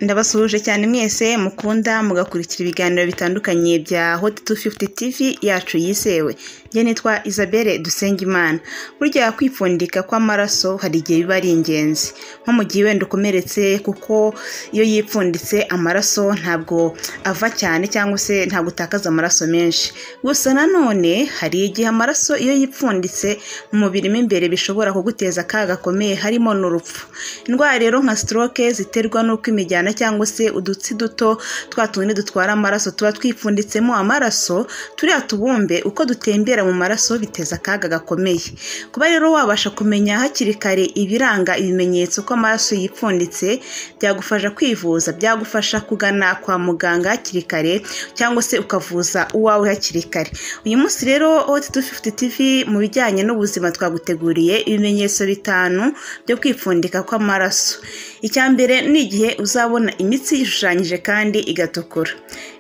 Ndabasuhuje cyane mwese mukunda mugakurikira ibiganiro bitandukanye bya Hot 250 TV yacu yizewe. Njye nitwa Isabelle Dusengimana. Burya kwipfundika kw'amaraso hari igihe biba ari ingenzi. Nko mu gihe wenda ukomeretse kuko iyo yipfunditse amaraso ntabwo ava cyane cyangwa se ntabwo utakaza amaraso menshi. Gusa nanone hari igihe amaraso iyo yipfunditse mu mubiri mo imbere bishobora kuguteza akaga gakomeye harimo n'urupfu. Indwara rero nka stroke ziterwa n'uko imijyana cyangwa se udutsi duto twa tundi dutwara amaraso tuba twipfunditsemo amaraso turiya tubumbe uko dutembera mu maraso biteza akaga gakomeye. Kuba rero wabasha kumenya hakiri kare ibiranga ibimenyetso ko amaraso yipfunditse byagufasha kwivuza byagufasha kugana kwa muganga hakiri kare cyangwa se ukavuza uwawe hakiri kare. Uyu munsi rero Hot 250 TV mu bijyanye n'ubuzima twaguteguriye ibimenyetso bitanu byo kwipfundika kw'amaraso. Icya mbere ni igihe uzabona imitsi ishushanyije kandi igatukura.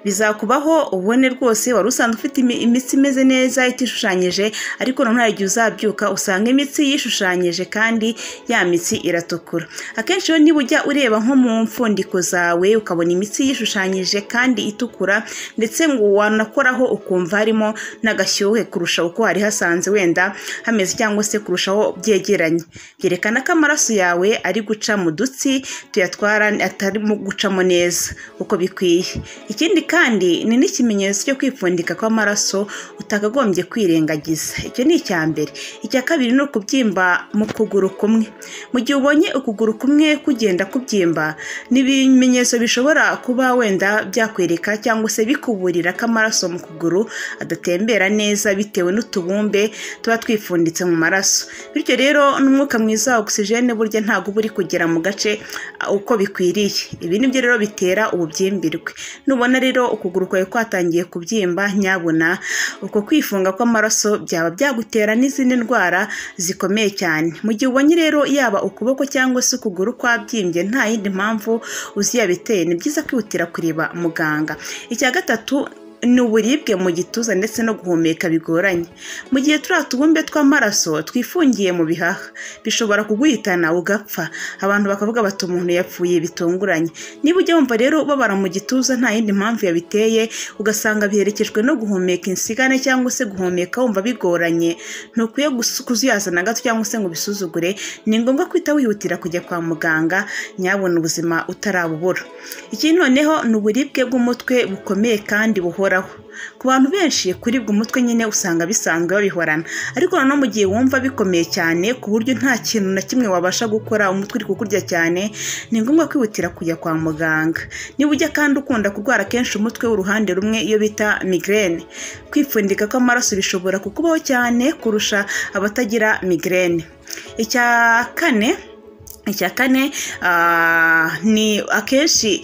Bizakubaho ubone rwose wari usanzwe ufite imi- imitsi imeze neza itishushanyije ariko noneho hari igihe uzabyuka usanga imitsi yishushanyije kandi ya mitsi iratukura. Akenshi rero niba ujya ureba nko mu mfundiko zawe ukabona imitsi yishushanyije kandi itukura ndetse ngo wanakoraho ukumva harimo n'agashyuhe kurusha uko wari hasanze wenda hameze cyangwa se kurushaho byegeranye. Byerekana ko amaraso yawe ari guca mu dutsi tuyatwara atarimo gucamo neza uko bikwiye. Ikindi kandi ni n'ikimenyetso cyo kwipfundika kw'amaraso utakagombye kwirengagiza. Icyo ni icya mbere. Icya kabiri ni ukubyimba mu kuguru kumwe. Mu gihe ubonye ukuguru kumwe kugenda kubyimba ni ibimenyetso bishobora kuba wenda byakwereka cyangwa se bikuburira ko amaraso mu kuguru adatembera neza bitewe n'utubumbe tuba twipfunditse mu maraso. Bityo rero n'umwuka mwiza wa ogisijene burya ntabwo uba uri kugera mu gace uh, uko bikwiriye. Ibi ni byo rero bitera ububyimbirwe. Nubona rero ukuguru kwawe kwatangiye kubyimba nyabuna uko kwifunga kw'amaraso byaba byagutera n'izindi ndwara zikomeye cyane. Mu gihe ubonye rero yaba ukuboko cyangwa se ukuguru kwabyimbye nta yindi mpamvu uzi yabiteye ni byiza kwihutira kureba muganga. Icya gatatu ni uburibwe mu gituza ndetse no guhumeka bigoranye. Mu gihe turiya tubumbe tw'amaraso twifungiye mu bihaha bishobora kuguhitana ugapfa abantu bakavuga bati umuntu yapfuye bitunguranye. Niba ujya wumva rero ubabara mu gituza nta yindi mpamvu yabiteye ugasanga biherekejwe no guhumeka insigane cyangwa se guhumeka wumva bigoranye ntukwiye gus- kuzuyaza na gato cyangwa se ngo ubisuzugure ni ngombwa kwita wihutira kujya kwa muganga nyabona ubuzima utarabubura. Ikindi noneho ni uburibwe bw'umutwe bukomeye kandi buhoraho. Ku bantu benshi kuribwa umutwe nyine usanga bisanzwe babihorana ariko noneho mu gihe wumva bikomeye cyane ku buryo nta kintu na kimwe wabasha gukora umutwe uri kukurya cyane ni ngombwa kwihutira kujya kwa muganga. Niba ujya kandi ukunda kurwara kenshi umutwe w'uruhande rumwe iyo bita migraine kwipfundika kw'amaraso bishobora kukubaho cyane kurusha abatagira migraine. Icya kane icya kane ah, ni akenshi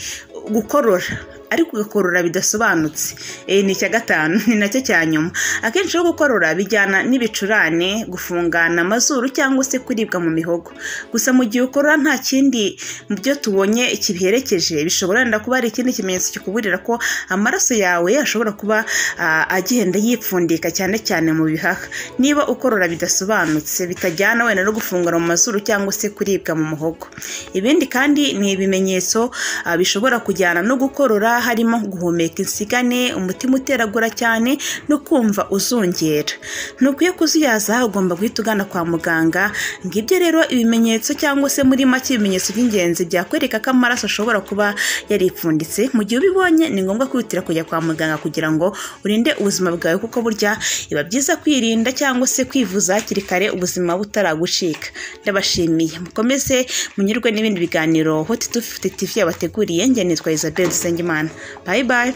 gukorora ariko ugakorora bidasobanutse Eh, ni icya gatanu ni nacyo cya nyuma akenshi rero gukorora bijyana n'ibicurane gufungana amazuru cyangwa se kuribwa mu mihogo gusa mu gihe ukorora nta kindi mu byo tubonye kibiherekeje bishobora wenda kuba hari ikindi kimenyetso kikuburira ko amaraso yawe ashobora kuba ah, agenda yipfundika cyane cyane mu bihaha niba ukorora bidasobanutse bitajyana wenda no gufungana mu mazuru cyangwa se kuribwa mu muhogo ibindi kandi ni ibimenyetso ah, bishobora kujyana no gukorora harimo guhumeka insigane umutima uteragura cyane no kumva uzungera ntukwiye kuzuyaza ugomba guhita ugana kwa muganga ngibyo rero ibimenyetso cyangwa se muri make ibimenyetso by'ingenzi byakwereka ko amaraso ashobora kuba yaripfunditse mu gihe ubibonye ni ngombwa kwihutira kujya kwa muganga kugira ngo urinde ubuzima bwawe kuko burya biba byiza kwirinda cyangwa se kwivuza hakiri kare ubuzima butaragucika ndabashimiye mukomeze munyurwe n'ibindi biganiro hoti tufi TV yabateguriye njye nitwa Isabelle Dusengimana bayi bayi